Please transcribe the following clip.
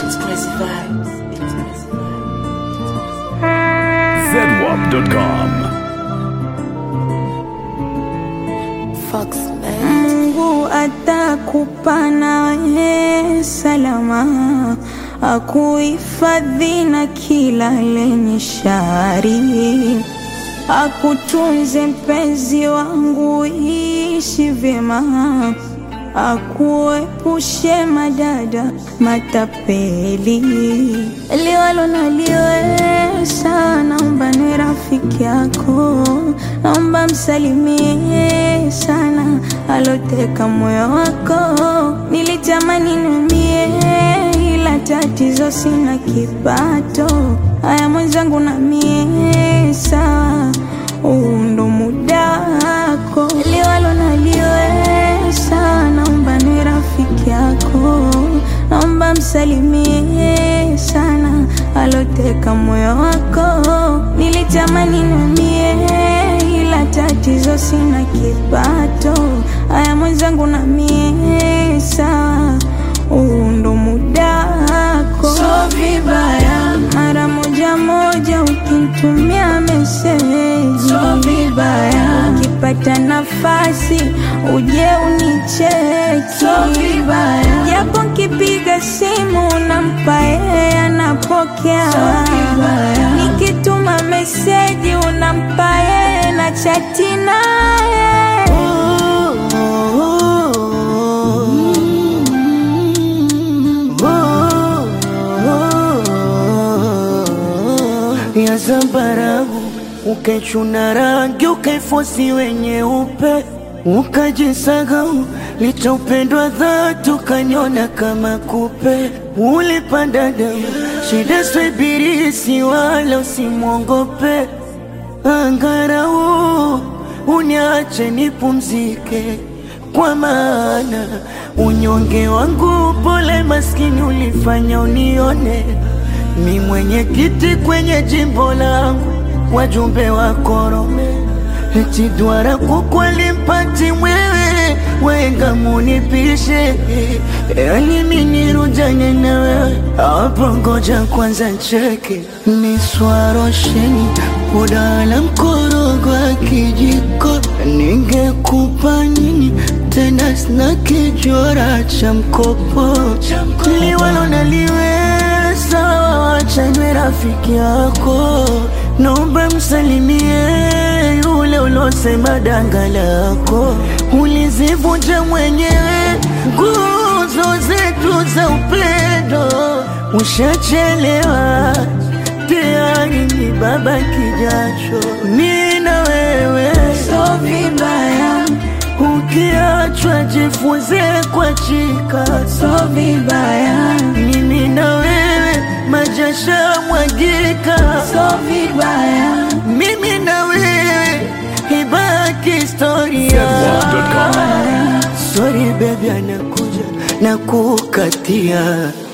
It's crazy vibes. It's crazy zedwap.com. Fox man. Mungu atakupa nawe salama, akuhifadhi na kila lenye shari, akutunze mpenzi wangu, ishi vyema, akuepushe madada matapeli, liwalo na liwesa, naomba ni rafiki yako, naomba msalimie sana aloteka moyo wako. Nilitamani numie, ila tatizo sina kipato. Haya mwenzangu, na mie sawa, huu ndo muda wako, liwalo na liwesa, naomba ni rafiki yako, naomba msalimie sana aloteka moyo wako. Nilitamani numie, ila tatizo sina kipato. Haya mwenzangu, na mie sawa, huu ndo muda wako. So vibaya mara moja moja ukinitumia meseji, so vibaya ukipata nafasi uje unicheki, so vibaya japo nkipiga simu unampa yeye anapokea, so vibaya nikituma meseji unampa yeye na chati naye ya zambarau ukaichuna rangi ukaifosi wenye upe ukajisahau licha upendwa dhati ukanyona kama kupe ulipanda damu shida swibirisi wala usimwongope angarau uniache nipumzike kwa maana unyonge wangu pole maskini ulifanya unione mi mwenye kiti kwenye jimbo langu wajumbe wa korome eti dwara kukweli mpati mwewe wenga munipishe yani minirujanye na wewe hapo ngoja kwanza cheke miswarosheni udala mkorogo wa kijiko ningekupa nini tena sina kijora cha mkopo liwalo naliweza wachanywe rafiki yako naomba msalimie yule ulosema danga lako ulizivunja mwenyewe nguzo zetu za upendo ushachelewa tayari ni baba kijacho mi na wewe so vibaya ukiachwa jifunze kwa chika so vibaya mimi na wewe majasha mwagika so vibaya mimi na wewe ibaki historia zedwap.com. sorry baby anakuja na kukatia